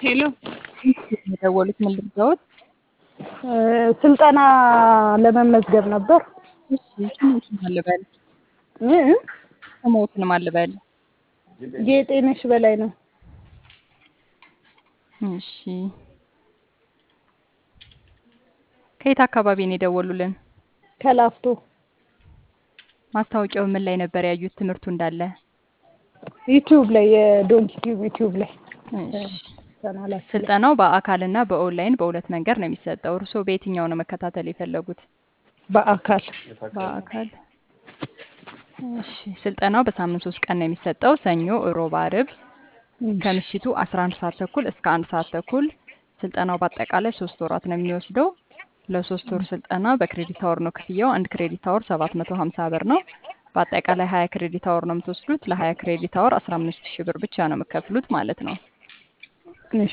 ሄሎ የደወሉት ምን ልርዳዎት? ስልጠና ለመመዝገብ ነበር። እሺ ስሞትን ማን ልበል? እ? ስሞትን ማን ልበል? ጌጤነሽ በላይ ነው። እሺ ከየት አካባቢ ነው የደወሉልን? ከላፍቶ ማስታወቂያው ምን ላይ ነበር ያዩት? ትምህርቱ እንዳለ ዩቲዩብ ላይ የዶንኪ ቲዩብ ዩቲዩብ ላይ እሺ ቻናላችን ላይ ስልጠናው በአካልና በኦንላይን በሁለት መንገድ ነው የሚሰጠው። እርስዎ በየትኛው ነው መከታተል የፈለጉት? በአካል በአካል እሺ ስልጠናው በሳምንት ሶስት ቀን ነው የሚሰጠው። ሰኞ፣ እሮብ፣ አርብ ከምሽቱ 11 ሰዓት ተኩል እስከ አንድ ሰዓት ተኩል። ስልጠናው በአጠቃላይ ሶስት ወራት ነው የሚወስደው። ለሶስት ወር ስልጠና በክሬዲት አወር ነው ክፍያው። አንድ ክሬዲት አወር 750 ብር ነው። በአጠቃላይ 20 ክሬዲት አወር ነው የምትወስዱት። ለ20 ክሬዲት አወር 15 ሺህ ብር ብቻ ነው የምከፍሉት ማለት ነው። እሺ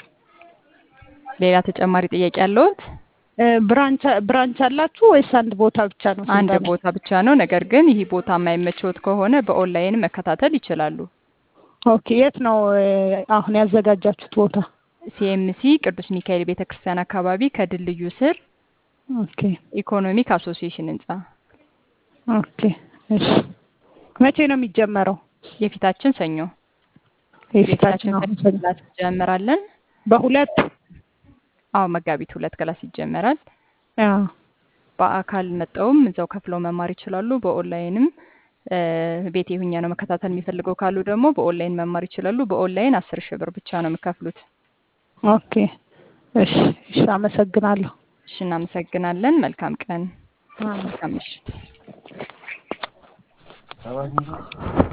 ሌላ ተጨማሪ ጥያቄ ያለዎት? እ፣ ብራንች ብራንች አላችሁ ወይስ አንድ ቦታ ብቻ ነው አንድ ስልጠና? ቦታ ብቻ ነው። ነገር ግን ይህ ቦታ የማይመቸዎት ከሆነ በኦንላይን መከታተል ይችላሉ። ኦኬ የት ነው እ፣ አሁን ያዘጋጃችሁት ቦታ? ሲኤምሲ ቅዱስ ሚካኤል ቤተ ክርስቲያን አካባቢ ከድልድዩ ስር ኦኬ ኢኮኖሚክ አሶሲዬሽን ህንጻ ኦኬ እሺ መቼ ነው የሚጀመረው? የፊታችን ሰኞ የፊታችን የፊታችን አሁን ሰኞ ክላስ እንጀምራለን። በሁለት አዎ መጋቢት ሁለት ክላስ ይጀመራል። አዎ በአካል መጠውም እዛው ከፍለው መማር ይችላሉ። በኦንላይንም እ፣ ቤቴ ሁኛ ነው መከታተል የሚፈልገው ካሉ ደግሞ በኦንላይን መማር ይችላሉ። በኦንላይን አስር ሺህ ብር ብቻ ነው የሚከፍሉት። ኦኬ እሺ እሺ አመሰግናለሁ። እሺ እናመሰግናለን። መልካም ቀን፣ አዎ። መልካም ምሽት።